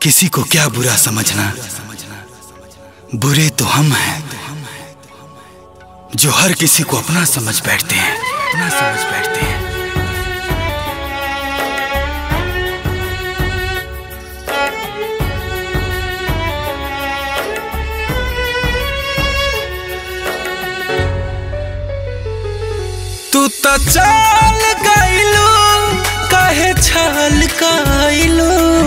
किसी को क्या बुरा समझना बुरे तो हम हैं जो हर किसी को अपना समझ बैठते हैं अपना समझ बैठते हैं तू तो चाल गइलू कहे छल कइलू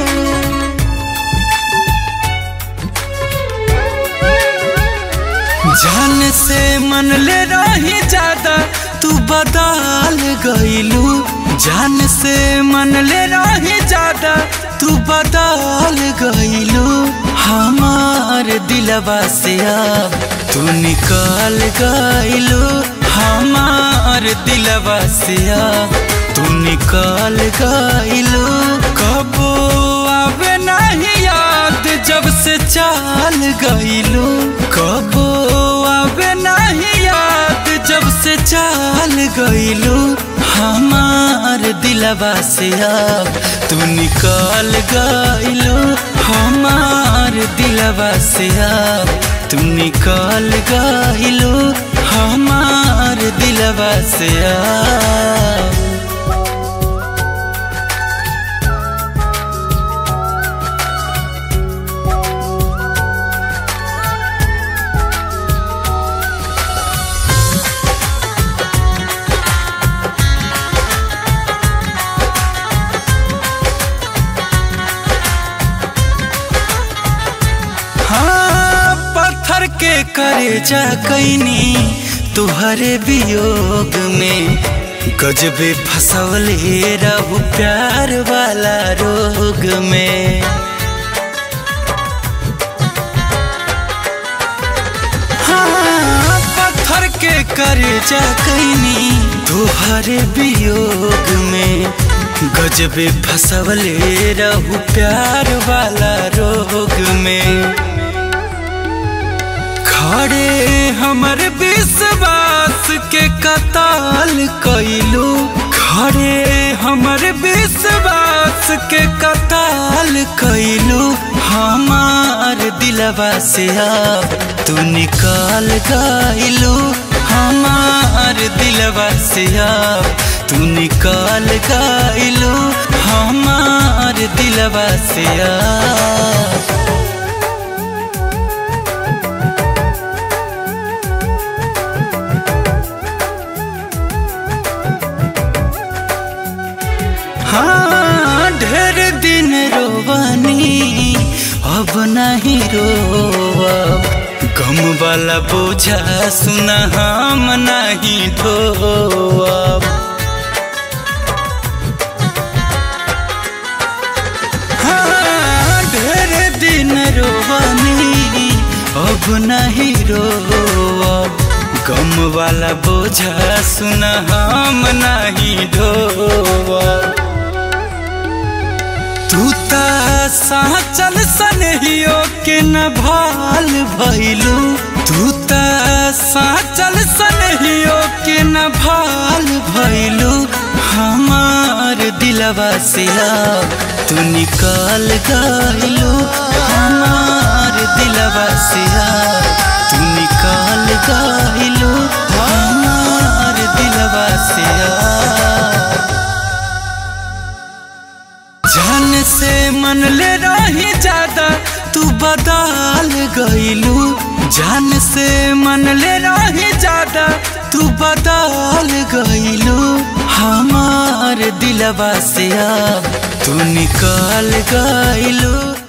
जान से मन ले रही ज्यादा तू बदल गइलू जान से मन ले रही ज्यादा तू बदल गइलू हमार दिलवा से अब तू निकल गइलू हमार दिलवा से अब तू निकल गइलू कबो आवे नहीं याद जब से चाल गइलू कबो आवे नहीं याद जब से चाल गइलू हमार दिलवा से अब तू निकल गइलू हमार दिलवा से अब तू निकल गइलू हमार दिलवा से अब हाँ पत्थर के करे जा कैनी तुहरे वियोग में गजबे फसवले रहू प्यार वाला रोग में हाँ पत्थर के करे जा कैनी तुहरे वियोग में गजबे फसवले रहू प्यार वाला रोग में खड़े हमर विश्वास के कताल कैलू खड़े हमर विश्वास के कताल कैलू हमार दिलवा से अब तू निकाल गइलू हमार दिलवा से अब तू निकाल गइलू हमार दिलवा से अब हाँ ढेर दिन रोवानी अब नहीं रोब गम वाला बोझा सुना हम नहीं ढोब हाँ ढेर दिन रोवानी अब नहीं रोब गम वाला बोझा सुना हम नहीं ढोब तू ता साचल सनहियो के न भाल भइलू तू ता साचल सनहियो के न भाल भइलू हमार दिलवा से अब तू निकाल गइलू हमार दिलवा से अब तू निकाल गइलू हमार दिलवा से अब जान से मन ले रही ज्यादा तू बदल गइलू जान से मन ले रही ज्यादा तू बदल गइलू हमार दिलवा से अब तू निकाल गइलू